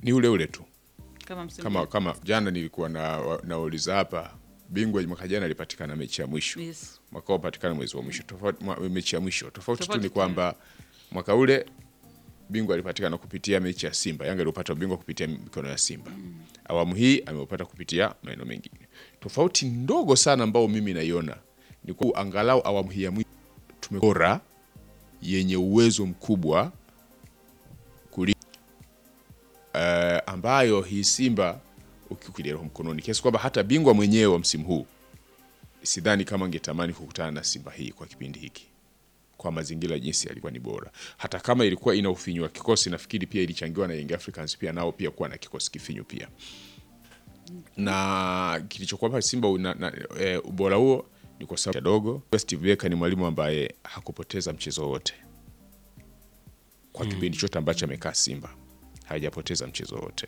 ni ule ule tu kama msimu kama kama jana nilikuwa na nauliza hapa bingwa mwaka jana alipatikana mechi ya mwisho yes. mwaka huu patikana mwezi wa mwisho tofauti mwa- mechi ya mwisho tofauti tu Tofauti ni tu. kwamba mwaka ule bingwa alipatikana kupitia mechi ya Simba. Yanga alipata ubingwa kupitia mikono ya Simba. Awamu hii ameupata kupitia maeneo mengine. Tofauti ndogo sana ambao mimi naiona ni kwa angalau awamu hii ya mwisho tumebora yenye uwezo mkubwa kuli uh, ambayo hii Simba ukiukilia roho mkononi kiasi kwamba hata bingwa mwenyewe wa msimu huu sidhani kama angetamani kukutana na Simba hii kwa kipindi hiki kwa mazingira jinsi yalikuwa ni bora. Hata kama ilikuwa ina ufinyu wa kikosi, nafikiri pia ilichangiwa na Young Africans pia nao pia kuwa na kikosi kifinyu pia, na kilichokuwa Simba una, na, e, ubora huo ni kwa sababu ya dogo. Steve Barker ni mwalimu ambaye hakupoteza mchezo wote kwa kipindi chote ambacho amekaa Simba, hajapoteza mchezo wote.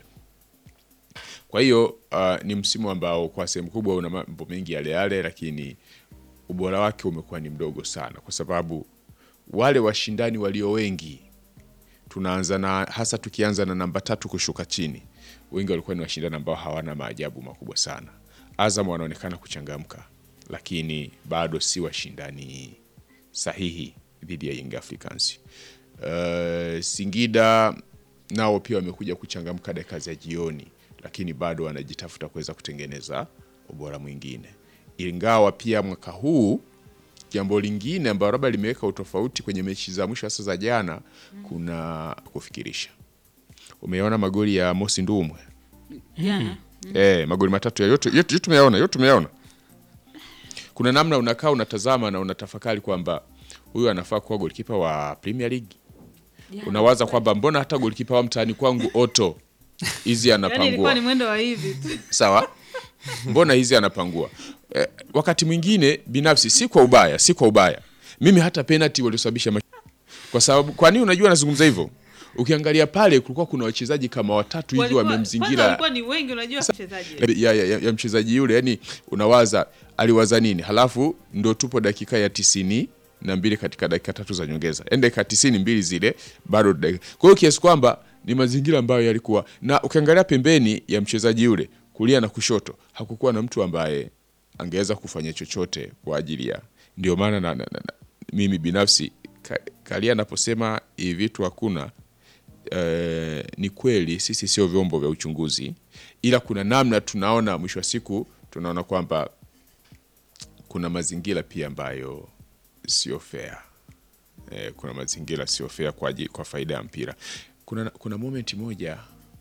Kwa hiyo uh, ni msimu ambao kwa sehemu kubwa una mambo mengi yale yale, lakini ubora wake umekuwa ni mdogo sana, kwa sababu wale washindani walio wengi tunaanza na hasa tukianza na namba tatu kushuka chini, wengi walikuwa ni washindani ambao hawana maajabu makubwa sana. Azam wanaonekana kuchangamka, lakini bado si washindani sahihi dhidi ya Young Africans. Uh, Singida nao pia wamekuja kuchangamka dakika za jioni, lakini bado wanajitafuta kuweza kutengeneza ubora mwingine, ingawa pia mwaka huu jambo lingine ambalo labda limeweka utofauti kwenye mechi za mwisho hasa za jana, kuna kufikirisha. Umeona magoli ya Mosi Ndumwe Jana eh, magoli matatu ya yote yote yote tumeyaona, yote tumeyaona. Kuna namna unakaa unatazama na unatafakari kwamba huyu anafaa kuwa golikipa wa Premier League. Jana. Unawaza kwamba mbona hata golikipa wa mtaani kwangu Otto hizi Yaani ilikuwa anapangua ni mwendo wa hivi tu. sawa mbona hizi anapangua eh, wakati mwingine binafsi si kwa ubaya si kwa ubaya mimi hata penalty waliosababisha mash... kwa sababu kwa nini unajua nazungumza hivyo ukiangalia pale kulikuwa kuna wachezaji kama watatu hivi Walikuwa- kwanza wamemzingira walikuwa ni wengi unajua mchezaji. ya, ya, ya, ya mchezaji yule yani unawaza aliwaza nini halafu ndo tupo dakika ya tisini na mbili katika dakika tatu za nyongeza yani dakika tisini mbili zile bado dakika. kwa hiyo kiasi kwamba ni mazingira ambayo yalikuwa na ukiangalia pembeni ya mchezaji yule kulia na kushoto hakukuwa na mtu ambaye angeweza kufanya chochote kwa ajili ya ndio maana na, na, na, na, mimi binafsi ka, kalia anaposema hivi vitu hakuna eh, ni kweli sisi sio vyombo vya uchunguzi, ila kuna namna tunaona, mwisho wa siku tunaona kwamba kuna mazingira pia ambayo sio fair. Eh, kuna mazingira sio fair kwa, aji- kwa faida ya mpira. Kuna, kuna moment moja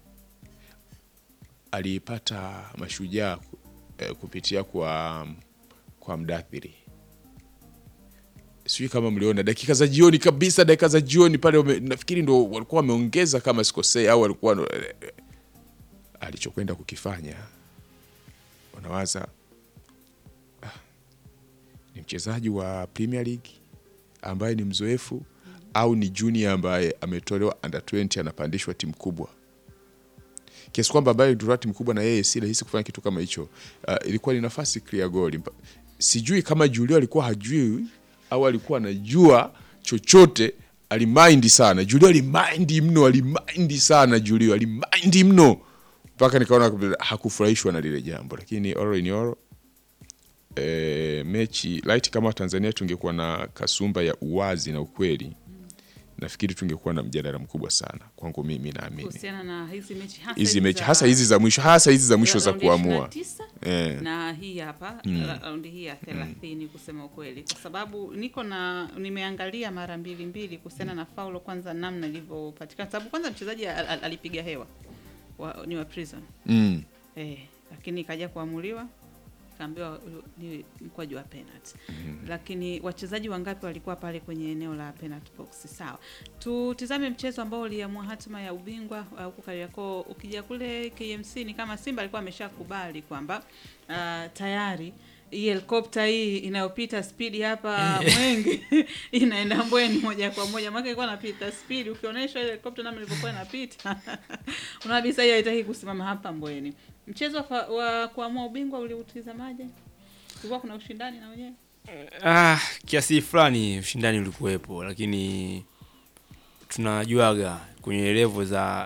aliipata mashujaa eh, kupitia kwa, kwa mdathiri sijui kama mliona dakika za jioni kabisa, dakika za jioni pale wame, nafikiri ndo walikuwa wameongeza kama sikosei, au walikuwa alichokwenda kukifanya, unawaza ah, ni mchezaji wa Premier League ambaye ni mzoefu au ni junior ambaye ametolewa under 20 anapandishwa timu kubwa kiasi kwamba ambaye ndio timu kubwa na yeye si rahisi kufanya kitu kama hicho. Uh, ilikuwa ni nafasi clear goal. Mpa- Sijui kama Julio alikuwa hajui au alikuwa anajua chochote. Alimind sana Julio, alimind mno, alimind sana Julio, alimind mno mpaka nikaona hakufurahishwa na lile jambo, lakini all in all e, mechi light kama Tanzania tungekuwa na kasumba ya uwazi na ukweli, nafikiri tungekuwa na mjadala mkubwa sana. Kwangu mimi naamini kuhusiana na hizi mechi hasa hizi mechi za- hasa hizi za mwisho hasa hizi za mwisho za raundi ya kuamua 29 eh. na hii hapa ra- raundi hii ya thelathini kusema ukweli, kwa sababu niko na nimeangalia mara mbili mbili kuhusiana na faulo, kwanza namna ilivyopatikana, sababu kwanza mchezaji al- al- alipiga hewa wa, ni wa prison mm. eh, lakini ikaja kuamuliwa kaambiwa huyu ni mkwaju wa penalty lakini wachezaji wangapi walikuwa pale kwenye eneo la penalty box? Sawa, tutizame mchezo ambao uliamua hatima ya ubingwa uh, huko Kariakoo. Ukija kule KMC ni kama Simba alikuwa ameshakubali kwamba uh, tayari hii helikopta hii inayopita spidi hapa Mwenge inaenda Mbweni moja kwa moja, maana ilikuwa inapita spidi. Ukionyesha ile helikopta namna ilivyokuwa inapita unaona kabisa hiyo haitaki kusimama hapa Mbweni. Mchezo wa, fa- wa kuamua ubingwa uliutizamaje? Kulikuwa kuna ushindani na wenyewe Ah, kiasi fulani ushindani ulikuwepo, lakini tunajuaga kwenye levo za